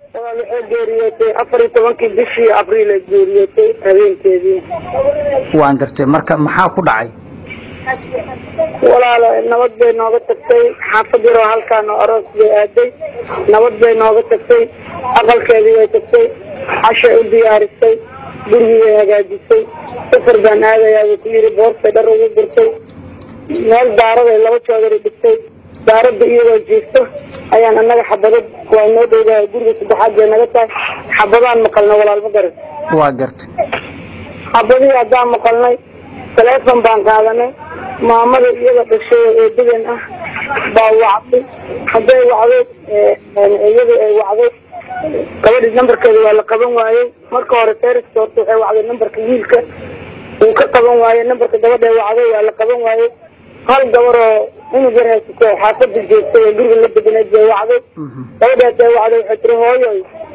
walaal waxay geeriyootay afar iyo tobankii bishii abriil ay geeriyootay habeenkeedii waan gartay marka maxaa ku dhacay walaal nabad bay nooga tagtay xaafad yaroo halkaan oo aroos bay aaday nabad bay nooga tagtay aqalkeedii bay tagtay cashay u diyaarisay gurigii bay hagaajisay safar baan aadayaa buu ku yidhi boortay dhar ugu gurtay meel daaraday laba joodari dhigtay daaradda iyadoo jiifto ayaan annaga xabadad waa noo dhowdahay guriga saddexaad bay naga tahay xabadaan maqalnay walaal ma garan waa gartay xabadihii haddaan maqalnay taleefon baan qaadanay maamada iyada dhashay oo eedadan ah baa wacday hadday wacday iyada ay wacday gabadhii nambarkeeda waa la qaban waayey marka hore seriska horta waxay wacday nambarka wiilka uu ka qaban waayey nambarka gabadha wacday waa la qaban waayey hal gabar oo cunug yar haysato xaafada joogtay oo guriga la deganeed bay wacday gabadhaas bay wacday waxay tiri hooyoy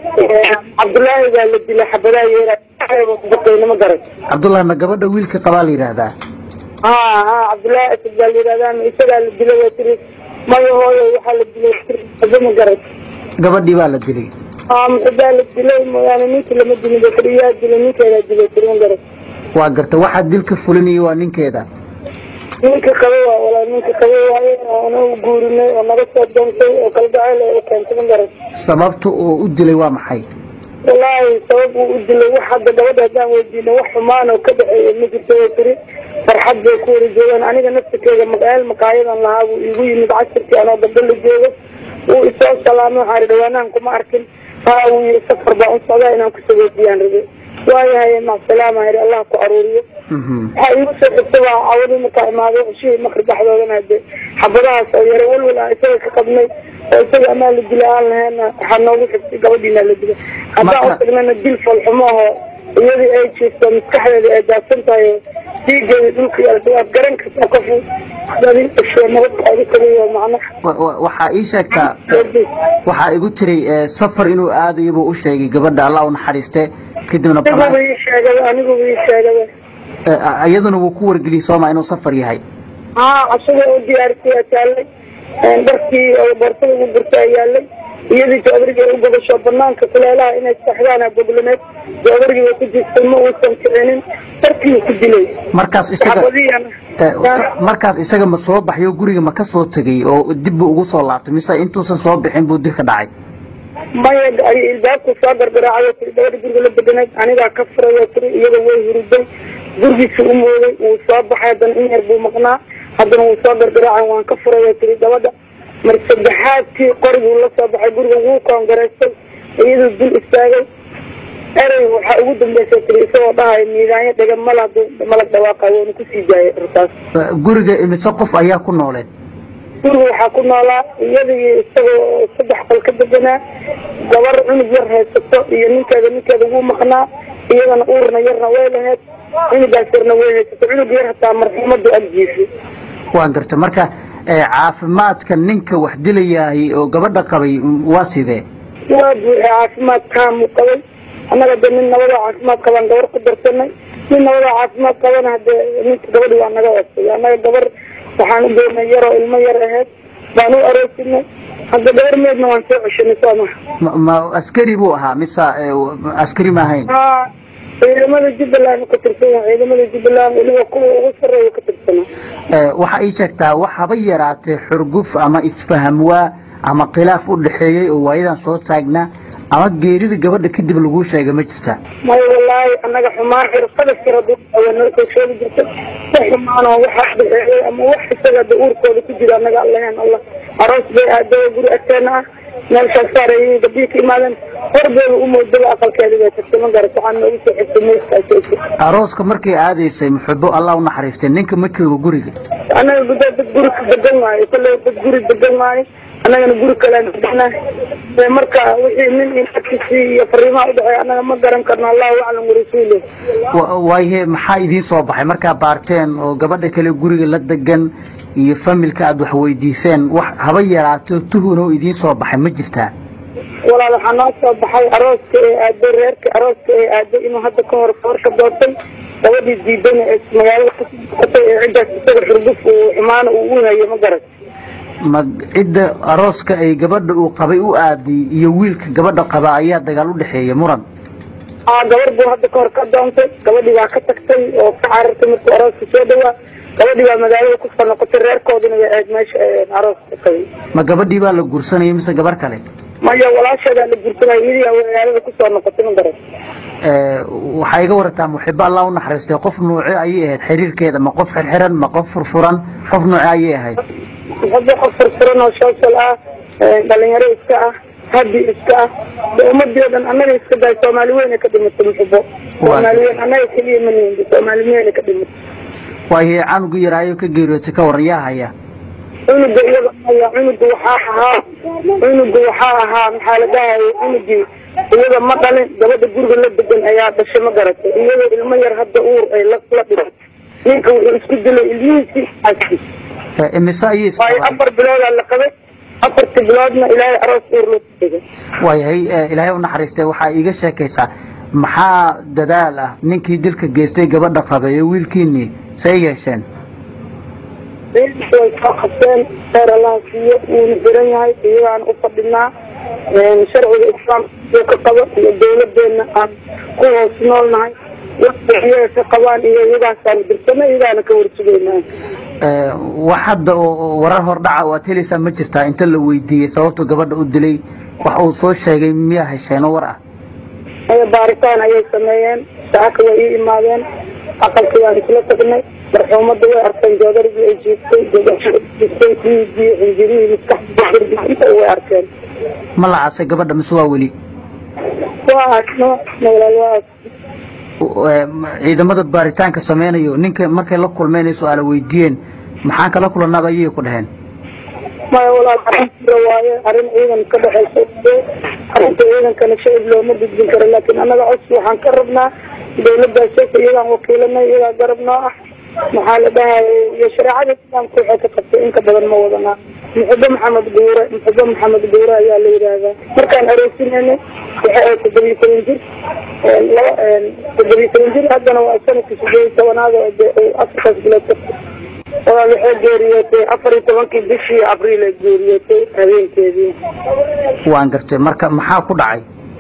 cabdullaahi baa la dilay xabadaha yeera baqayna ma garan cabdullaahi ma gabadha wiilka qabaa la yidhaahdaa ha ha cabdullaahi asad baa la yidhahdaa ma isagaa la dilay waa tiri maya hooyoy waxaa la dilay aba ma garan gabadhii baa la dilay aa muxudaa la dilay mooyaane ninkii lama dilin ba tiri yaa dilay ninkeedaa dilay tiri ma garan waa gartay waxaa dilka fulinaya waa ninkeeda ninka qaba waa walaa ninka qaba waaye oo anagu guurinay oo naga soo doontay oo kalgacayl ay keentay ma garan sababta uu u dilay waa maxay wallaahi sabab uu u dilay wax hadda gabadha haddaan weydiino wax xumaan oo ka dhexeeya ma jirto way tiri farxad bay ku wada joogaan aniga naftirkeeda maqaayal makaayadan lahaa buu iigu yimid casirkii anoo dambe la joogo wuu isoo salaamay waxaa ri dhawaanahan kuma arkin haa wuu yii safar baan u socdaa inaan kusoo weydiyaan rabe waayahay macsalaama yidhi allah ku aruuriyo waxaa iigu soo xigta baa cawadii markaa imaaday cishihii makri dhexdoodana hade xabadahaas oo yara walwal aan isaga ka qabnay oo isaga amaa la dila aan lahayna waxaa noogu xigtay gabadhiina la dilay haddaan u tagnana dil falxumo oo iyadii ay jiifto maskaxdeeda ay daadsan tahay oo dhiigeeda dhulka yaalta waad garan kartaa qofu dadin dhasho nabad oga tagayo macno Wa- wa- waxaa ii sheegtaa waxaa igu tiray eh, safar inuu aadayo buu u sheegay gabadha allah u naxariiste kadibna aniguba bana- ii sheegaba aniguba ii sheegaba eh, a- iyaduna wuu ku wargeliyey sooma inuu safar yahay haa casada oo diyaarisay aa taallay dharkii oo boorsada ugu gurtay aa yaalay iyadii joodarigii u gobasho banaanka kuleelaha inay saxdaana goglaneed joodarigii way ku jirtay ma uusan kicinin darkii ku dilay markaas isaga xabadiyana eh, sa- markaas isaga ma soo baxyo guriga ma ka soo tegey oo dib buu ugu soo laabtay mise intuusan soo bixin buu dilka dhacay maya ay ilbaabku soo gargaraacay tiri gabadha guriga la deganeed anigaa ka furay tiri iyada way huriday gurigiisa u mooday wuu soo baxay haddana in yar buu maqnaa haddana wuu soo gargaraacay waan ka furay tiri gabadha mar saddexaadkii qoriguu la soo baxay guriga wuu koongaraystay iyaduu dul istaagay erey waxaa ugu dambeysay tiri isagoo dhahayo miidaanyo dhega mal hadduu malag dhawaaqay waanu kusii daayay artaas Eh, guriga imise qof ayaa ku nooleed guriga waxaa ku noolaa iyadii isagoo saddex qol ka deganaa gabar cunug yar haysato iyo ninkeeda ninkeeda wuu maqnaa iyadana uurna yarna way lahayd cunugaas yarna way haysato cunug yar hataa marxuumadu agjiifay waan gartay marka eh, caafimaadka ninka wax dilayahay oo gabadha qabay mm, waa sidee waa buuxay caafimaad kaamu qabay annaga de nin nabadoo caafimaad qabaan gabar ku darsanay nin nabadoo caafimaad qabana hadee ninka gabadhi waa naga hoosay annaga gabar waxaan u geynay yaroo ilmo yar ahayd baan u aroosinay hadda gabar meedna waan soo ceshanay soo maha ma, ma askari buu ahaa mise eh, w- askari ma ahayn haa ciidamada jubbaland ka tirsan yahay ciidamada jubbaland weliba kuwa ugu sarreeya ka tirsanaa Eh, waxa ii sheegtaa wax haba yaraatee xurguf ama isfahamwaa ama khilaaf u dhexeeyey oo waayadan soo taagnaa ama geerida gabadha kadib laguu sheega ma jirta maya wallaahi annaga xumaan xirfada siradu noo soo sheegi jirta si xumaanoo waxa dhexeeyey ama wax isaga da uurkooda ku jira annaga allahen allah aroos bay aadaya guri agteena ah meelshaas saareeyay gabdhihii ka imaadeen horbeeda u moodaba aqalkeeda bay tagtay ma garat waxaan noogu soo xigtay meeskaas arooska markay aadaysay muxubo allah u naxariistay ninka ma joogo guriga annaga gudaa dad guri ka degan waayo kolley dad guri degan waayo annagana guri kalean degnaa ee marka wixii nin inagtiisii iyo fariimaha udhexeeya annaga ma garan karno allahu aclam warasuuluh Wa- waaye maxaa idiin soo baxay markaa baarteen oo gabadha kale guriga la degan iyo familka aad wax weydiiseen wax haba yaraato tuhunoo idiin soo baxay ma jirtaa walaal waxaa noo soo baxay arooska ee aaday reerka arooska ee aaday inuu hadda ka hor foor ka doortay gabadhii diidana ee magaalada kasii socotay ee ciddaas isaga xurguf uu xumaana uu u hayo ma garan ma cidda arooska ay gabadha uu qabay u aaday iyo wiilka gabadha qaba ayaa dagaal u dhexeeya muran aa gabar buu hadda kahor ka doontay gabadhii baa ka tagtay oo ka carartay markuu arooska soo dhawaa gabadhii baa magaalada kusoo noqotay reerkoodina way ahayd meesha arooska qabay ma gabadhii baa la guursanaya mise gabar kale maya walaasheedaa la guursanaya iyadii aa magaalada kusoo noqotay ma garan waxaa iga warataa muxibo allah u naxariistay qof nuuce ayay ahayd xiriirkeeda ma qof xirxiran ma qof furfuran qof nuuce ayay ahayd muxubo qof furfuran oo shoosal ah dhalinyaro iska ah habi iska ah de ummadii o dhan annaga iska daay soomaali weyne ka dhimatay muxubo soomaali weyn annaga keliya ma nihin soomaali weyne ka dhimatay waayo canugu yaraayo ka geeriyootay ka waran yaa haya cunuga iyaga haya cunuga waxaa ahaa cunuga waxaa ahaa maxaa la dhahayay cunugii iyaga ma dhalin gabadha guriga la degan ayaa dhashay ma garatay iyagoo ilmo yar hadda uur ay la dhiman ninka wuxuu isku dilay ilmihiisii aaskiis imise ayay waayo afar biloodaa la qabay afartii biloodna ilaahay aroos uur loo tegay waayahay ilaahay u naxariistay waxaa iiga sheekaysaa maxaa dadaal ah ninkii dilka geystay gabadha qabay ee wiilkiinii say yeesheen way soo qabteen heer allaha siiyo wuuna xiran yahay iyagaan u fadhinaa sharciga islaamka ka qabo iyo dawladeena aan ku hoos nool nahay iyaga ka qabaan iyo iyagaasaan dirsana iyagaana ka warsugeynaa wax hadda oo warar hordhaca waad helaysaa ma jirtaa inta la weydiiyey sababtu gabadha u dilay wax uu soo sheegay miyaa hesheenoo war ah aya baaritaan ayay sameeyeen saaka way ii imaadeen aqalkii waan isla tagnay marxuumadda way arkeen joodarigii ay jiiftay jiiftay dhiiggii xinjirihii maskaxda inta way arkeen ma la casay gabadha mise waa weli waa asno walaal waa as ciidamada baaritaanka sameynayo ninka markay la kulmeen ay su-aala weydiiyeen maxaan kala kulanaaba ayay ku dhaheen maya walaal arrin jira waaye arrin ciidan ka dhexaysa arrinta ciidankana shacib looma gudbin karo laakiin annaga codsi waxaan ka rabnaa dawladdaas sheeka iyagaan wakiilanay iyagaa garab noo ah maxaa la dhahayay iyo shareecada islaamka waxay ka qabtay inka badan ma wadanaa muxubo maxamed guure muxubo maxamed guure ayaa la yidhaahdaa markaan aroosinayna waxay ahayd toddobiyo toban jir laba toddobiyo toban jir haddana waa sanadkii sideed iyo tobanaad oo de afartaas bilood ka walaal waxay geeriyootay afar iyo tobankii bishii abriil ay geeriyootay habeenkeedii waan gartay marka maxaa ku dhacay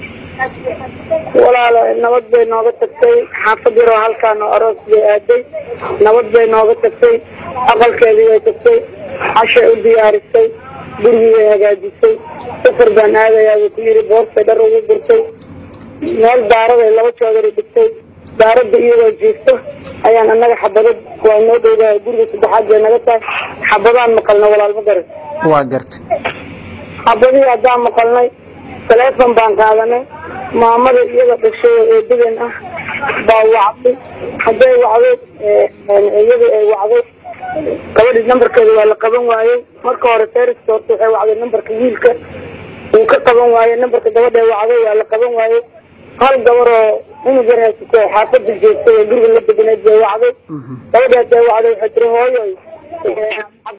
walaal nabad bay nooga tagtay xaafad yaroo halkaan oo aroos bay aaday nabad bay nooga tagtay aqalkeedii way tagtay cashay u diyaarisay gurigii way hagaajisay safar baan aadayaa buu ku yidhi boortay dhar ugu gurtay meel daaraday laba joodari dhigtay daaradda iyadoo jiifto ayaan annaga xabadad waa noo dhowdahay guriga saddexaad bay naga tahay xabadaan maqalna walaal ma garan waa gartay xabadihii haddaan maqalnay taleefon baan qaadanay maamada iyada dhashay oo eedadan ah baa wacday hadday wacday iyada ay wacday gabadhii nambarkeeda waa la qaban waayey marka hore seriska horta waxay wacday nambarka wiilka uu ka qaban waayey nambarka gabadha ay wacday waa la qaban waayey hal gabar oo cunug yar haysato oo xaafada joogtay oo guriga la deganeed bay wacday gabadhaas ay wacday waxay tiri hooyo